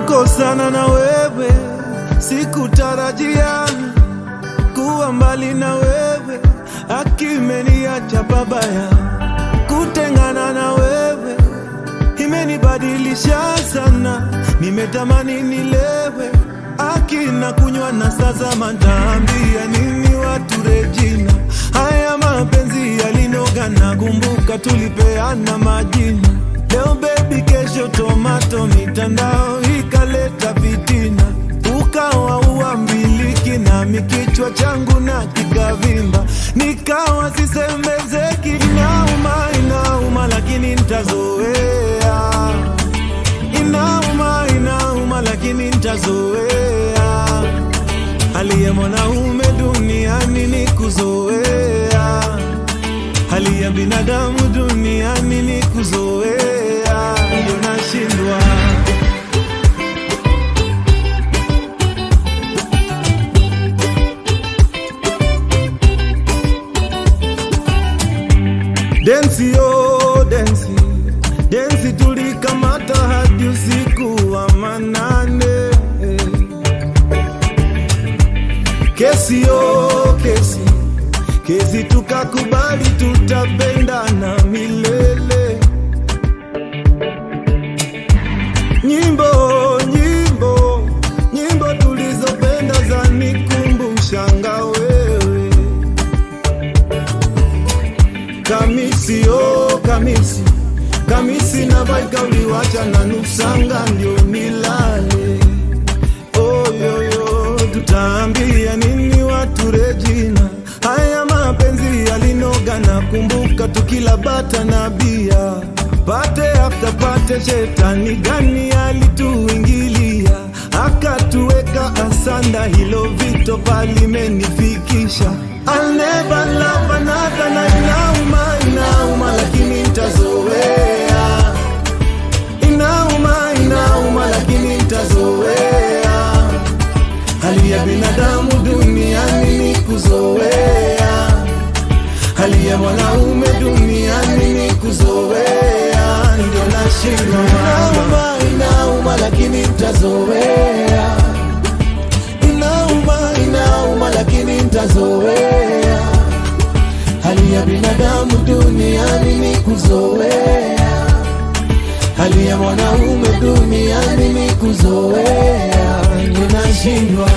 kukosana na wewe sikutarajia kuwa mbali na wewe akimeniacha babaya kutengana na wewe imenibadilisha sana nimetamani nilewe akina kunywa na sasa mataambia nini watu Regina haya mapenzi yalinoga na kumbuka tulipeana majina leo baby kesho tomato mitandao ikaleta vitina ukawa uambiliki nami kichwa changu na kikavimba nikawa sisemezeki inauma inauma lakini ntazoea inauma inauma lakini ntazoea hali ya mwanaume duniani ni kuzoea hali ya binadamu duniani ni kuzoea ndio nashindwa densi yo densi densi tulikamata hadi usiku wa manane kesi yo kesi kesi tukakubali tutapendana milele nyimbo nyimbo nyimbo tulizopenda za nikumbushanga wewe kamisi oh kamisi kamisi na baika uliwacha na nusanga ndio nilale oyoyo tutaambia nini watu Regina haya mapenzi yalinoga na kumbuka tukila bata na bia pate after pate shetani gani alituingilia akatuweka asanda hilo vito palimenifikisha I'll never love another na inauma inauma lakini ntazoea inauma inauma lakini ntazoea hali ya binadamu duniani ni kuzoea hali ya mwanaume duniani ni kuzoea ndio nashindwa inauma inauma lakini ntazoea inauma inauma lakini ntazoea hali ya binadamu duniani ni kuzoea hali ya mwanaume duniani ni kuzoea ninashindwa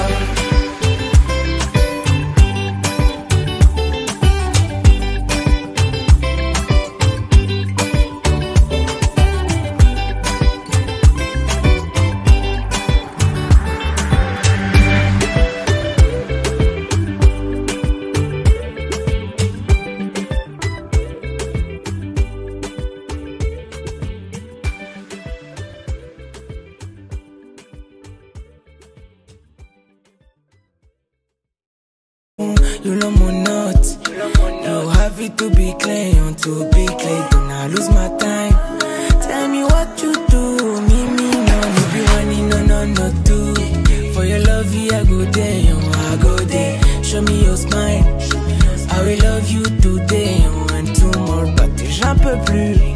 You know my notes. You have it to be clear, you want to be clear. Do not lose my time. Tell me what you do. Me, me, no, no be running, no, no, no, do. For your love, yeah, I go there, oh, I go there. Show me your smile. I will love you today oh, and tomorrow, but j'en peux plus.